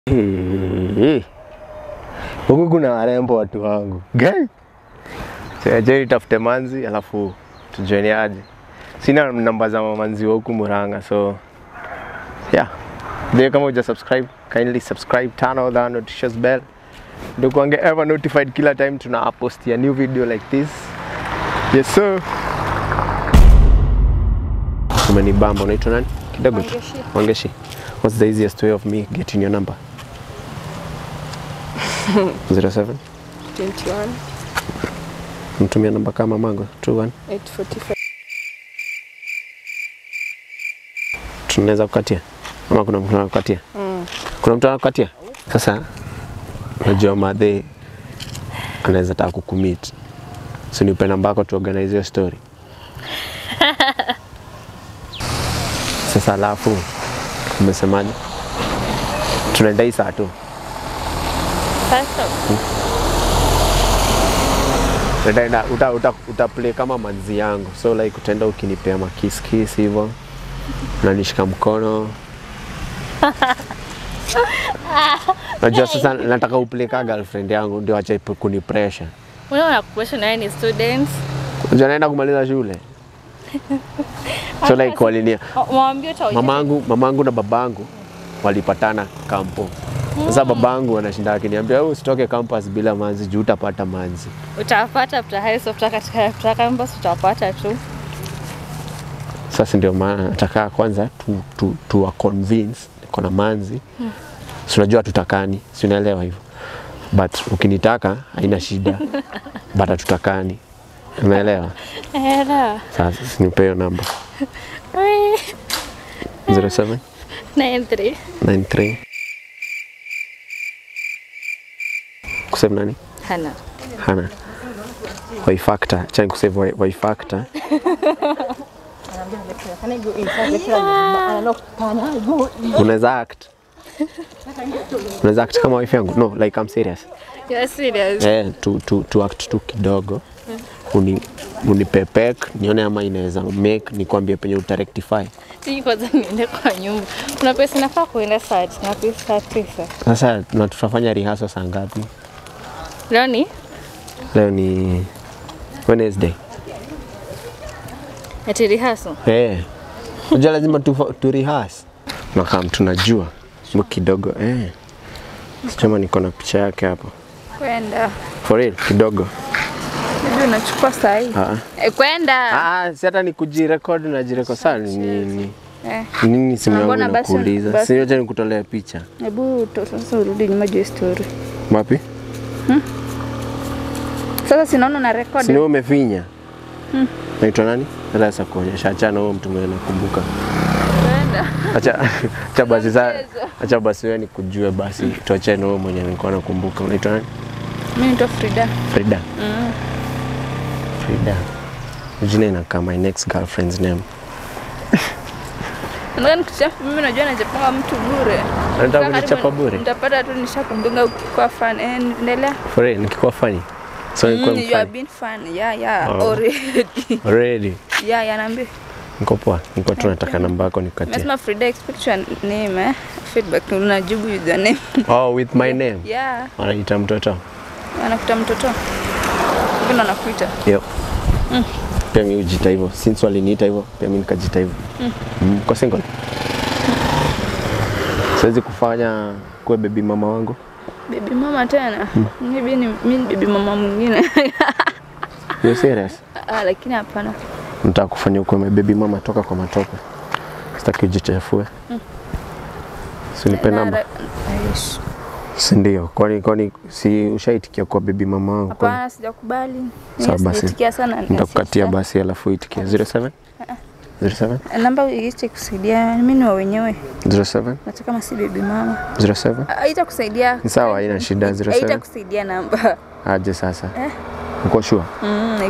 Eh, huku kuna warembo watu wangu Gai. Sijui tafute manzi alafu tujueni aje. Sina namba za manzi wa huku Murang'a so yeah. Ndio kama uja subscribe, kindly subscribe, turn on the notifications bell. Ndio kuange ever notified kila time tuna post a new video like this. Yes sir. Umenibamba, unaitwa nani? Kidogo tu. Wangeshi. Wangeshi. What's the easiest way of me getting your number? 07 21 mtumia namba kama mango 21 845 tunaweza kukatia ama kuna mtu anakukatia mm. kuna mtu anakukatia sasa unajua madhe anaweza taka kukumit so nipe namba yako tuorganize hiyo story sasa alafu umesemaje tunaenda hii saa tu Sasa Utaenda uta, uta, uta play kama manzi yangu so like utaenda ukinipea makiskis hivyo unanishika mkono najua sasa nataka uplay ka girlfriend yangu ndio acha ipu- kuni pressure unaona kuesha naye ni students unajua naenda kumaliza shule so like walinia mwambie utaonyesha mamangu mamangu na babangu walipatana kampo sasa babangu anashinda akiniambia "Wewe usitoke campus bila manzi juu utapata manzi utapata after high school after katika after campus utapata tu Sasa ndio maana nataka kwanza tu, tu, tu wa convince niko na manzi hmm. Si unajua tutakani, si unaelewa hivyo, but ukinitaka haina shida but hatutakani, unaelewa? era Sasa sinipe hiyo namba 07 93 93 kusave nani? hana Hana Waifactor, chani kusave Wai- Waifactor unaweza act unaweza act kama wife yangu no like I'm serious you're serious eh, tu, tu, tu act tu kidogo uni unipepek nione ama inaweza make nikwambie penye utarectify siji kwanza niende kwa nyumba kuna pesa nafaa kuenda saa na pesa saa tisa sasa na tutafanya rehearsal saa ngapi leo ni leo ni Wednesday ati rehearsal eh unajua lazima tu, tu rehearse nakam tunajua mu kidogo eh sema niko na picha yake hapo kwenda for real kidogo ndio unachukua saa hii ah Eh, kwenda ah si hata ni kujirekodi na jirekodi sana ni nini Eh, nini simu yangu Mbona basi- inakuuliza basi- si acha nikutolea picha hebu to- sasa urudi nyuma juu ya story wapi sasa sinaona na record si ni wewe umefinya naitwa nani sasa kuonyesha achana huyo mtu mwenye nakumbuka kwenda acha acha basi sa acha basi wewe nikujue basi tuachane na wewe mwenye nilikuwa nakumbuka unaitwa nani mimi naitwa Frida Frida Frida jina inakaa my next girlfriend's name Nataka nikuchafu mimi najua najapanga mtu bure. Unataka Karibu kunichapa bure? Nitapata tu nishakumdunga ukikuwa fan. Eh, endelea. for real nikikuwa funny so nikuwa Mm, you have mfani been fan. Yeah, yeah. Oh. Already. already Yeah, yeah, naambia. niko poa niko tu nataka namba yako nikukatie Mesema Frida expect your name eh. Feedback unajibu with the name. oh with my name Yeah. wanaita mtoto Anakuta mtoto. Hivi ndo anakuita. Yep. Pia mi hujita hivyo. Since waliniita hivyo, pia mi nikajita hivyo. Mm. Kwa single. Siwezi kufanya kuwe baby mama wangu. Baby mama tena. Maybe ni mimi ni baby mama mwingine. You serious? Ah, lakini hapana. Nataka kufanya ukuwe my baby mama toka kwa matope. Sitaki ujichafue. Si unipe namba. Aish. Si ndio? Kwani kwani si ushaitikia kuwa baby mama wangu? Kwani Hapana, sijakubali. Sawa Mimi basi. sijatikia sana. nitakukatia basi alafu uitikie 07 07 namba iite kusaidia mimi ni wa wenyewe 07 nataka kama si baby mama 07 aita kusaidia Ni sawa, haina shida, 07. aita kusaidia namba aje sasa. Uko sure? mm,